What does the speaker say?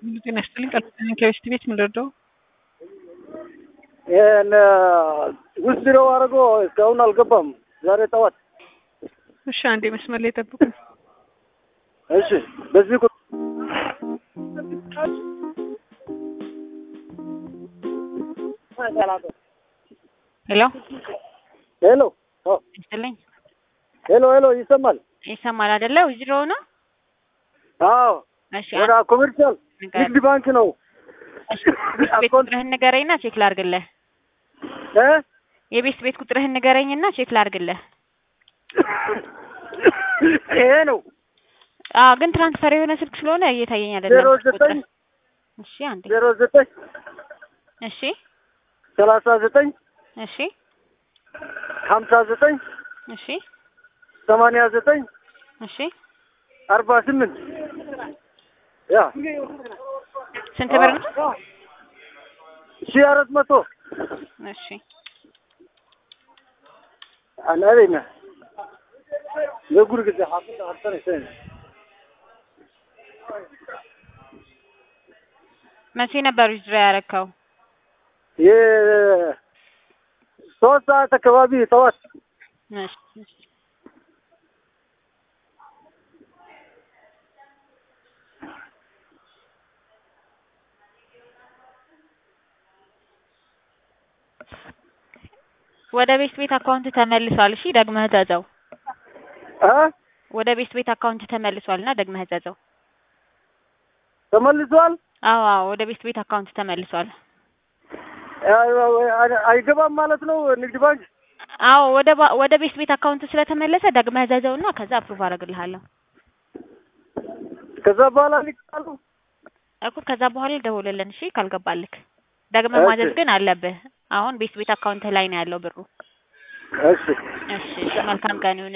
ጤና ይስጥልኝ። ቀጥታ ከቤስት ቤት ምን ልርዳው? ይህን ውስጥ ቢሮ አድርጎ እስካሁን አልገባም። ዛሬ ጠዋት። እሺ፣ አንዴ መስመር ላይ ጠብቁኝ። እሺ፣ በዚህ ቁ ሄሎ ሄሎ ይስጥልኝ። ሄሎ ሄሎ፣ ይሰማል? ይሰማል አይደለ? ዊዝድሮ ነው። አዎ፣ እሺ፣ ወደ ኮሜርሻል ንግድ ባንክ ነው። እሺ፣ ቤት ቁጥርህን ንገረኝና ቼክ ላድርግልህ። እ የቤት ቤት ቁጥርህን ንገረኝና ቼክ ላድርግልህ። ይሄ ነው አዎ፣ ግን ትራንስፈር የሆነ ስልክ ስለሆነ እየታየኝ አይደለም። ዜሮ ዘጠኝ እሺ፣ አንዴ ዜሮ ዘጠኝ እሺ፣ ሰላሳ ዘጠኝ እሺ፣ ሀምሳ ዘጠኝ እሺ፣ ሰማንያ ዘጠኝ እሺ። አርባ ስምንት ያ ስንት ብር ነው? ሺህ አራት መቶ እሺ፣ አናቤና የጉር ጊዜ ሀፍታ ሀፍታ ነው መቼ ነበር ዊዝድሮ ያረከው? የሶስት ሰዓት አካባቢ ጠዋት እሺ፣ እሺ። ወደ ቤት ቤት አካውንት ተመልሷል። እሺ ደግመህ ዘዘው። እ ወደ ቤት ቤት አካውንት ተመልሷልና ደግመህ ዘዘው። ተመልሷል። አዎ አዎ፣ ወደ ቤት ቤት አካውንት ተመልሷል። አይገባም ማለት ነው ንግድ ባንክ። አዎ ወደ ባ- ወደ ቤት ቤት አካውንት ስለተመለሰ ደግመህ ዘዘውና ከዛ አፕሩቭ አደርግልሃለሁ ከዛ በኋላ ሊቃሉ እኮ ከዛ በኋላ ደውልልን። እሺ ካልገባልክ ደግመህ እሺ። ማዘዝ ግን አለብህ። አሁን ቤት ቤት አካውንት ላይ ነው ያለው ብሩ። እሺ እሺ እሺ፣ መልካም ቀን ይሁን።